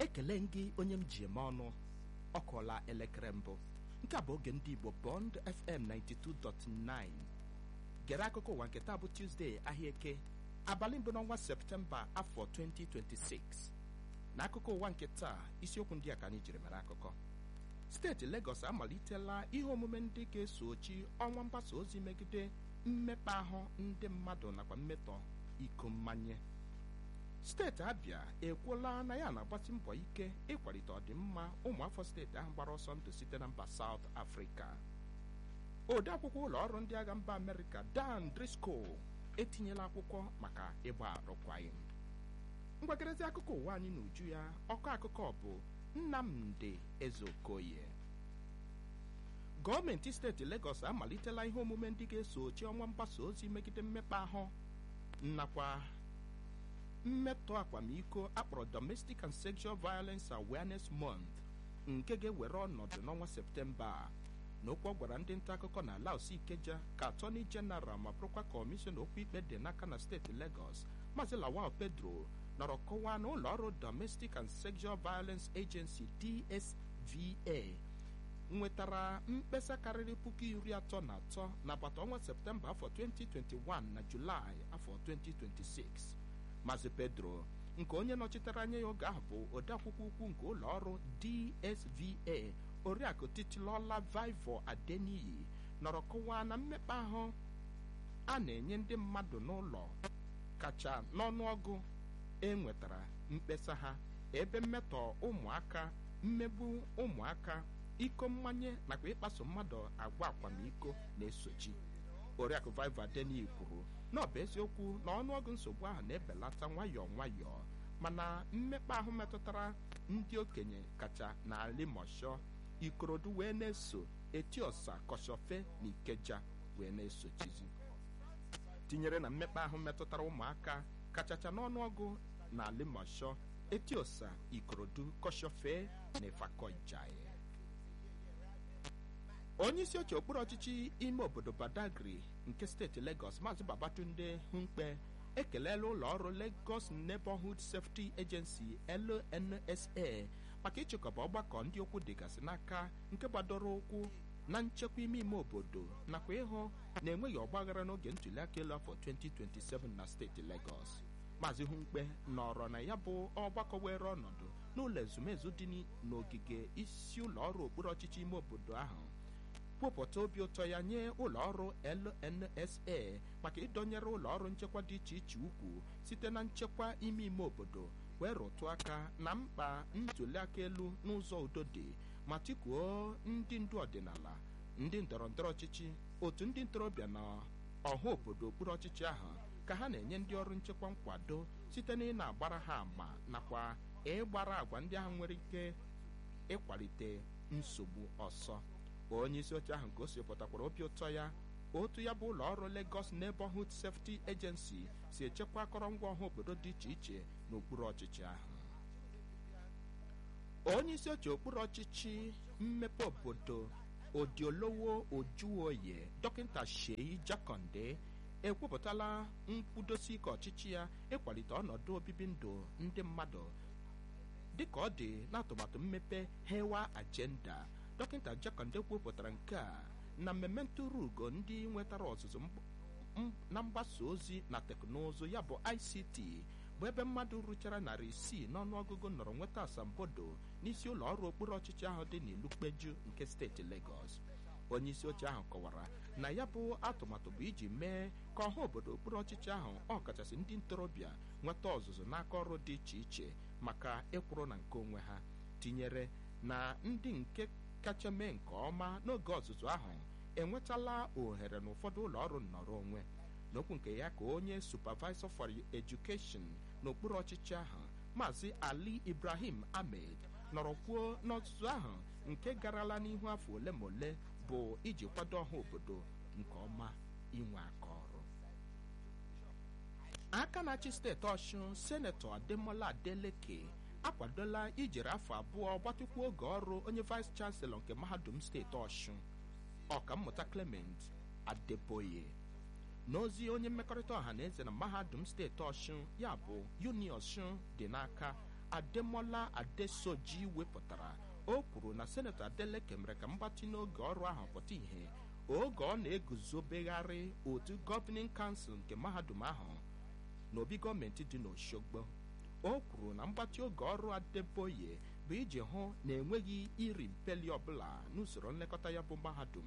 ekele gị onye m ji eme ọnụ ọ kụọla elekere mbụ nke a bụ oge ndị igbo bond fm 92.9 gere akụkọ ụwa nke taa bụ tuzdee ahịa eke abalị mbụ n'ọnwa septemba afọ 2026 na akụkọ ụwa nke taa isiokwu ndị a ka anyị jiri mere akụkọ steeti Lagos amalitela ihe omume ndị ga-esochi ọnwa mgbasa ozi megide mmekpa ahụ ndị mmadụ nakwa mmetọ iko mmanye steeti abịa ekwuola na ya na-agbasi mbọ ike ịkwalite ọdịmma ụmụafọ steeti ahụ gbara ọsọ ndụ site na mba South Africa ode akwụkwọ ụlọ ọrụ ndị agha mba Amerịka Dan Driscoll etinyela akwụkwọ maka ịgba arụkwaghịm mgbakerezi akụkọ ụwa anyị n'uju ya ọkọ akụkọ bụ Nnamdi Ezeokoye gọọmenti steeti Lagos amalitela ihe omume ndị ga-esochi ọnwa mgbasa ozi megide mmekpa ahụ nakwa mmetọ akwamiko akpọrọ Domestic and Sexual Violence Awareness Month nke ga-ewere ọnọdụ n'ọnwa Septemba a n'okwu ọ gwara ndị nta akụkọ na Laos Ikeja ka Attorney General ma bụrụkwa kọmishọna okwu ikpe dị n'aka na steeti Lagos Maazị Lawal Pedro nọrọ kọwaa na ụlọ ọrụ Domestic and Sexual Violence Agency DSVA nwetara mkpesa karịrị puku iri atọ na atọ n'agbata ọnwa Septemba afọ 2021 na Julaị afọ 2026 Maazị Pedro nke onye nọchitere anya ya oge ahụ bụ odeakwụkwọ ukwu nke ụlọ ọrụ DSVA oriakụ Titilola Vivo Adeniyi nọrọ kọwaa na mmekpa ahụ a na-enye ndị mmadụ n'ụlọ kacha n'ọnụọgụ e nwetara mkpesa ha ebe mmetọ ụmụaka mmegbu ụmụaka iko mmanye nakwa ịkpaso mmadụ agwa akwamiko na-esochi oriakụ Vivo Adeniyi kwuru na ọ bụ eziokwu na ọnụọgụ nsogbu ahụ na-ebelata nwayọọ nwayọọ mana mmekpa ahụ metụtara ndị okenye kacha na Limosho Ikorodu wee na-eso Etiosa Koshofe na Ikeja wee na-esochizi tinyere na mmekpa ahụ metụtara ụmụaka kachacha n'ọnụọgụ na Limosho Etiosa Ikorodu Koshofe na Ifakọijai onye isi oche okpuru ọchịchị ime obodo Badagry nke steeti Lagos Maazị Babatunde Humkpe ekelela ụlọ ọrụ Lagos Neighborhood Safety Agency LNSA maka ịchịkọba ọgbakọ ndị okwu dịgasị n'aka nke gbadoro ụkwụ na nchekwa ime ime obodo nakwa ịhụ na enweghị ọgbaghara n'oge ntụliaka elu afọ 2027 na steeti Lagos Maazị Humkpe nọrọ na ya bụ ọgbakọ were ọnọdụ n'ụlọ ezumezu dị n'ogige isi ụlọ ọrụ okpuru ọchịchị ime obodo ahụ kwupụta obi ụtọ ya nye ụlọ ọrụ LNSA maka ịdọnyere ụlọ ọrụ nchekwa dị iche iche ukwu site na nchekwa ime ime obodo wee rụtụ aka na mkpa ntụliaka elu n'ụzọ udo dị ma tikuo ndị ndu ọdịnala ndị ndọrọ ndọrọ ọchịchị otu ndị ntorobịa na ọha obodo okpuru ọchịchị ahụ ka ha na-enye ndị ọrụ nchekwa nkwado site na ị na-agbara ha àmà nakwa ịgbara àgwà ndị ahụ nwere ike ịkwalite nsogbu ọsọ onye isi oche ahụ gosipụtakwara obi ụtọ ya otu ya bụ ụlọ ọrụ Lagos Neighborhood Safety Agency si echekwa akọrọngwa ọha obodo dị iche iche n'okpuru ọchịchị ahụ onye isi oche okpuru ọchịchị mmepe obodo Odiolowo Ojuoye dọkịta Sheyi Jakonde ekwupụtala nkwudosi ike ọchịchị ya ịkwalite ọnọdụ obibi ndụ ndị mmadụ dịka ọ dị n'atụmatụ mmepe Hewa Agenda dọkịta Jakonde kwupụtara nke a na mmemme ntụrụ ugo ndị nwetara ọzụzụ na mgbasa ozi na teknụzụ ya bụ ICT bụ ebe mmadụ rụchara narị isii n'ọnụọgụgụ nọrọ nweta asambodo n'isi ụlọ ọrụ okpuru ọchịchị ahụ dị n'Ilukpeju nke steeti Lagos onye isi oche ahụ kọwara na ya bụ atụmatụ bụ iji mee ka ọha obodo okpuru ọchịchị ahụ ọkachasị ndị ntorobịa nweta ọzụzụ n'aka ọrụ dị iche iche maka ịkwụrụ na nke onwe ha tinyere na ndị nke kacha mee nke ọma n'oge ọzụzụ ahụ enwetala ohere n'ụfọdụ ụlọ ọrụ nnọrọ onwe n'okwu nke ya ka onye supervisor for education n'okpuru ọchịchị ahụ maazị Ali Ibrahim Ahmed nọrọ kwuo n'ọzụzụ ahụ nke garala n'ihu afọ ole ma ole bụ iji kwado ọha obodo nke ọma inwe aka ọrụ aka na-achị steeti Ọshụn senetọ Ademola Adeleke akwadola ijere afọ abụọ gbatịkwa oge ọrụ onye vice chancellor nke mahadum steeti Ọshụn ọkammụta Clement Adeboye n'ozi onye mmekọrịta ọha na eze na mahadum steeti ọshụn ya bụ uni ọshụn dị n'aka ademola adesoji wepụtara o kwuru na senetọ adeleke mere ka mgbatị n'oge ọrụ ahụ pụta ìhè oge ọ na-eguzobegharị otu gọvanin kansụl nke mahadum ahụ n'obi gọọmenti dị n'Oshogbo o kwuru na mgbatị oge ọrụ Adeboye bụ iji hụ na enweghị iri mpeli ọbụla n'usoro nlekọta ya bụ mahadum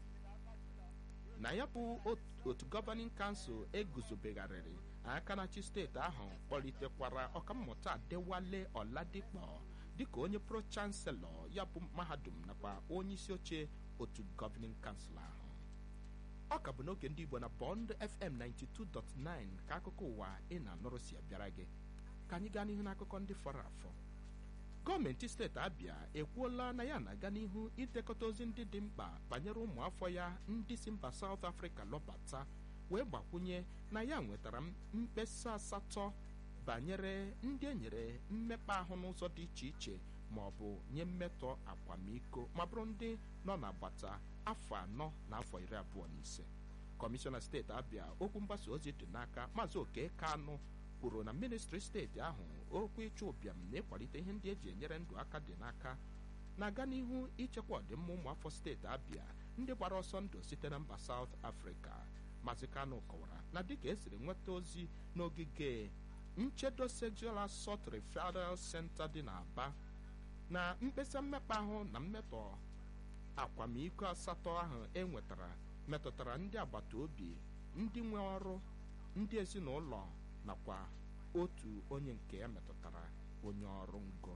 na ya bụ otu gọvanin kansụl eguzobegharịrị aka na-achị steeti ahụ kpọlitekwara ọkammụta Adewale Ọladikpọ dịka onye pro chanselọ ya bụ mahadum nakwa onye isi oche otu gọvanin kansụl ahụ ọ ka bụ n'oge ndị Igbo na Bond FM 92.9 ka akụkọ ụwa ị na-anụrụ si abịara gị ka anyị gaa n'ihu n'akụkọ ndị fọrọ afọ gọọmenti steeti Abịa ekwuola na ya na-aga n'ihu idekọta ozi ndị dị mkpa banyere ụmụafọ ya ndị si mba South Africa lọbata wee gbakwunye na ya nwetara mkpesa asatọ banyere ndị e nyere mmekpa ahụ n'ụzọ dị iche iche ma ọ bụ nye mmetọ akwamiko ma bụrụ ndị nọ n'agbata afọ anọ na afọ iri abụọ na ise kọmishọna steeti Abịa okwu mgbasa ozi dị n'aka maazị Oke Kanụ kwuru na ministri steeti ahụ okwu ịchụ ụbịam na ịkwalite ihe ndị eji enyere ndụ aka dị n'aka na-aga n'ihu ichekwa ọdịmma ụmụafọ steeti Abịa ndị gbara ọsọ ndụ site na mba South Africa maazị Kanụ kọwara na dịka esiri nweta ozi n'ogige nchedo sexual assault referral center dị n'Aba na mkpesa mmekpa ahụ na mmetọ akwamiko asatọ ahụ e nwetara metụtara ndị agbata obi ndị nwe ọrụ ndị ezinụlọ nakwa otu onye nke ya metụtara onye ọrụ ngo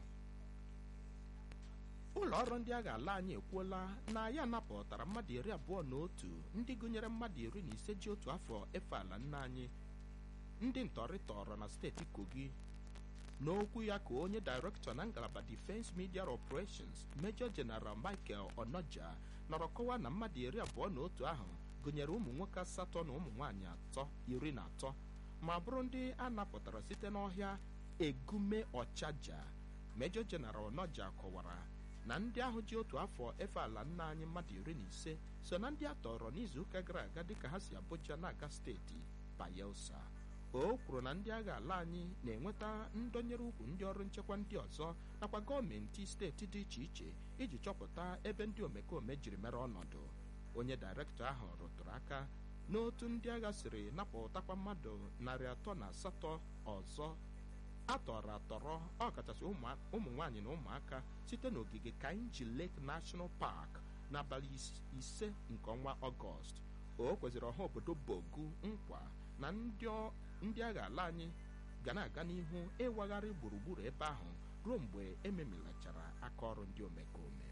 ụlọ ọrụ ndị agha ala anyị ekwuola na ya napụtara mmadụ iri abụọ na otu ndị gụnyere mmadụ iri na ise ji otu afọ efe ala nna anyị ndị ntọrị tọrọ na steeti Kogi n'okwu ya ka onye dairektọ na ngalaba Defense Media Operations Major General Michael Onoja nọrọ kọwaa na mmadụ iri abụọ na otu ahụ gụnyere ụmụ nwoke asatọ na ụmụ nwaanyị atọ iri na atọ ma bụrụ ndị a napụtara site n'ọhịa egume ọchaja Major General Onoja kọwara na ndị ahụ ji otu afọ efe ala nna anyị mmadụ iri na ise so na ndị a tọrọ n'izuụka gara aga dịka ha si Abuja na-aga steeti Bayelsa o kwuru na ndị agha ala anyị na-enweta ndọnyere ukwu ndị ọrụ nchekwa ndị ọzọ nakwa gọọmenti steeti dị iche iche iji chọpụta ebe ndị omekome jiri mere ọnọdụ onye dairektọ ahụ rụtụrụ aka n'otu ndị agha siri napụtakwa mmadụ narị atọ na asatọ ọzọ atọrọ atọrọ ọkachasị ụmụ nwaanyị na ụmụaka site n'ogige Kainji Lake National Park n'abalị ise nke ọnwa ọgọst o kweziri ọha obodo Bogu nkwa na ndị agha ala anyị ga na-aga n'ihu ịwagharị gburugburu ebe ahụ ruo mgbe ememilachara aka ọrụ ndị omekome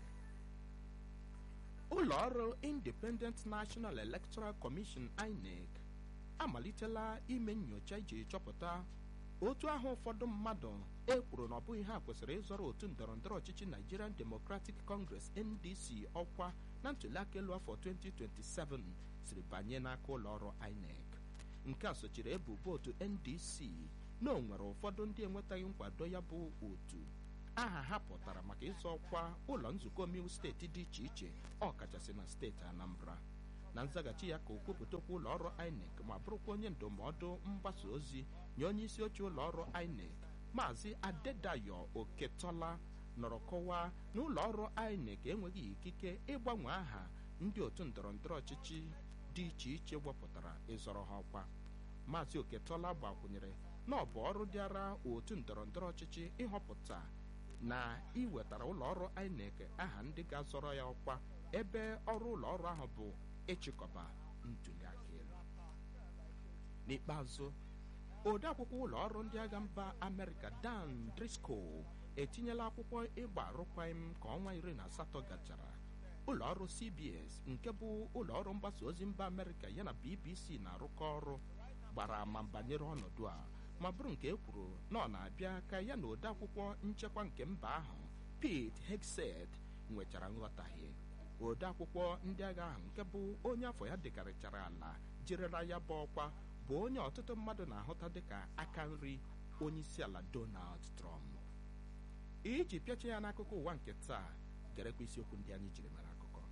ụlọ ọrụ Independent National Electoral Commission INEC amalitela ime nyocha iji chọpụta otu ahụ ụfọdụ mmadụ e kwuru na ọ bụghị ha kwesịrị ịzọrọ otu ndọrọndọrọ ọchịchị Nigerian Democratic Congress NDC ọkwa na ntụliaka elu afọ 2027 siri banye n'aka ụlọ ọrụ INEC nke a sochiri ebubo otu NDC na o nwere ụfọdụ ndị enwetaghị nkwado ya bụ otu aha ha pụtara maka ịzọ ọkwa ụlọ nzukọ omeiwu steeti dị iche iche ọkachasị na steeti Anambra na nzaghachi ya ka okwupụtakwa ụlọ ọrụ INEC ma bụrụkwa onye ndụmọdụ mgbasa ozi nye onye isi oche ụlọ ọrụ INEC maazị Adedayo Oketola nọrọ kọwaa na ụlọ ọrụ INEC enweghị ikike ịgbanwe aha ndị otu ndọrọndọrọ ọchịchị dị iche iche wepụtara ịzọrọ ha ọkwa maazị Oketola gbakwunyere na ọ bụ ọrụ dịara otu ndọrọndọrọ ọchịchị ịhọpụta na iwetara ụlọ ọrụ INEC aha ndị ga-azọrọ ya ọkwa ebe ọrụ ụlọ ọrụ ahụ bụ ịchịkọba ntụliaka elu n'ikpeazụ ode akwụkwọ ụlọ ọrụ ndị agha mba Amerịka Dan Driscoll etinyela akwụkwọ ịgba arụkwaghịm ka ọnwa iri na asatọ gachara ụlọ ọrụ CBS nke bụ ụlọ ọrụ mgbasa ozi mba Amerịka ya na BBC na-arụkọ ọrụ gbara ama banyere ọnọdụ a ma bụrụ nke e kwuru na ọ na-abịa ka ya na ode akwụkwọ nchekwa nke mba ahụ Pete Hegseth nwechara nghọtahie ode akwụkwọ ndị agha ahụ nke bụ onye afọ ya dịkarịchara ala jirila ya bụ ọkwa bụ onye ọtụtụ mmadụ na-ahụta dịka aka nri onye isi ala Donald Trump iji pịacha ya n'akụkọ ụwa nke taa gerekwa isiokwu ndị anyị jiri mara akụkọ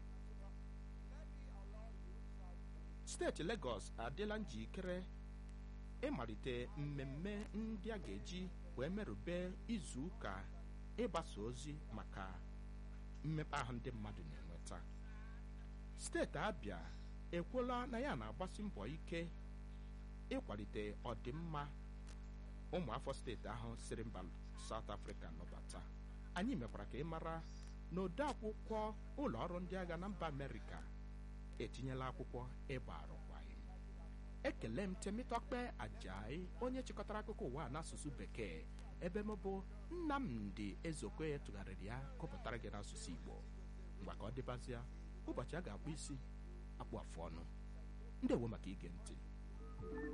steeti Lagos adịla njikere ịmalite mmemme ndị a ga-eji wee merube izu ụka ịgbasa ozi maka mmepe ahụ ndị mmadụ na-enweta steeti abịa ekwuola na ya na-agbasi mbọ ike ịkwalite ọdịmma ụmụafọ steeti ahụ siri mba South Africa nọbata anyị mekwara ka ị mara na ode akwụkwọ ụlọ ọrụ ndị agha na mba Amerịka etinyela akwụkwọ ịgba arụkwaghịm ekele m Temitokpe Ajayi onye chịkọtara akụkọ ụwa n'asụsụ bekee ebe m bụ Nnamdi Ezokwe tụgharịrị ya gụpụtara gị n'asụsụ Igbo ngwa ka ọ dịbazịa ụbọchị a ga-akpụ isi akpụ afụ ọnụ ndewo maka ige ntị